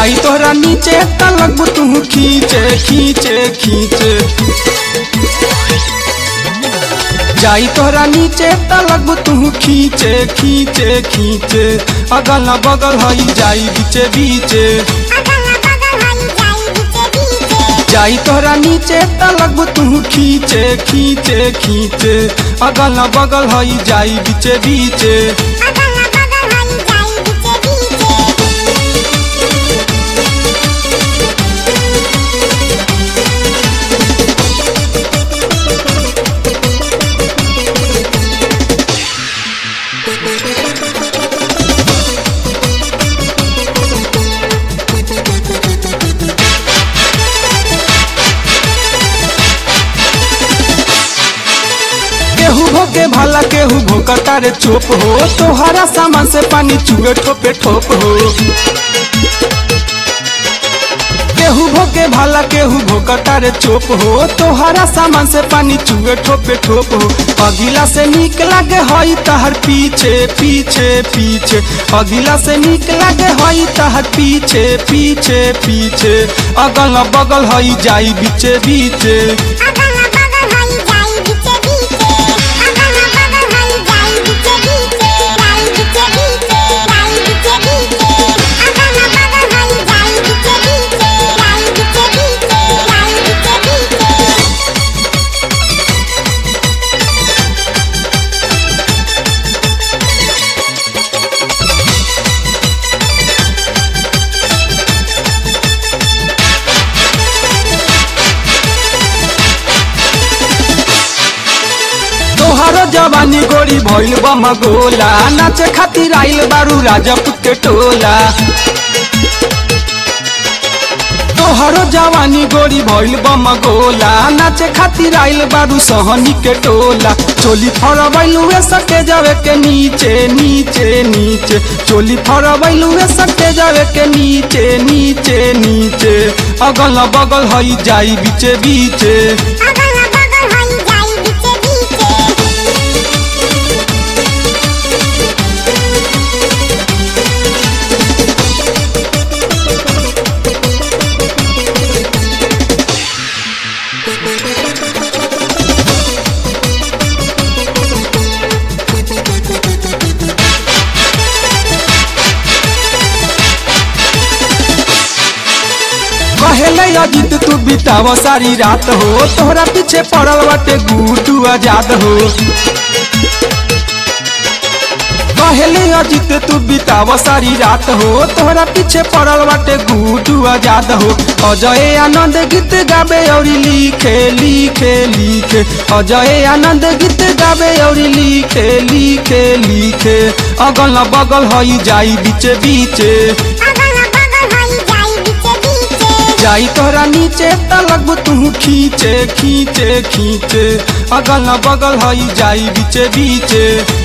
जाई तोहरा नीचे त लगबू तू खींचे खींचे खींचे जाई तोहरा नीचे त लगबू तू खींचे खींचे खींचे अगल बगल हई जाई बीचे बीचे जाई तोहरा नीचे त लगबू तू खींचे खींचे खींचे अगल बगल हई जाई बीचे बीचे केहू भोगे भला केहू भोकता रे चोप हो तोहरा सामान से पानी चुए ठोपे ठोप हो केहू भोगे भला केहू भोकता रे चोप हो तोहरा सामान से पानी चुए ठोपे ठोप हो अगिला से निक लागे हई तहर पीछे पीछे पीछे अगिला से निक लागे हई तहर पीछे पीछे पीछे अगल बगल हई जाई बीचे बीचे तोहरो जवानी गोरी भइल बम गोला नाचे खातिर आइल बारू राजपूत के टोला तोहरो जवानी गोरी भइल बम गोला नाचे खातिर आइल बारू सहनी के टोला चोली फरबैलुए सटे जावे के नीचे नीचे नीचे चोली फरबैलुए सटे जावे के नीचे नीचे नीचे अगल बगल हई जाई बीचे बीचे कहेले अजित तू बिताव सारी रात हो तोहरा पीछे पड़ल बाटे गुटू आजाद हो कहेले अजित तू बिताव सारी रात हो तोहरा पीछे पड़ल बाटे गुटू आजाद हो अजय आनंद गीत गावे और लिखे लिखे लिखे अजय आनंद गीत गावे और लिखे लिखे लिखे अगल बगल हई जाई बीचे बीचे जाई तोहरा नीचे त लगबू तू खींचे खींचे खींचे अगल बगल हई जाई बीचे बीचे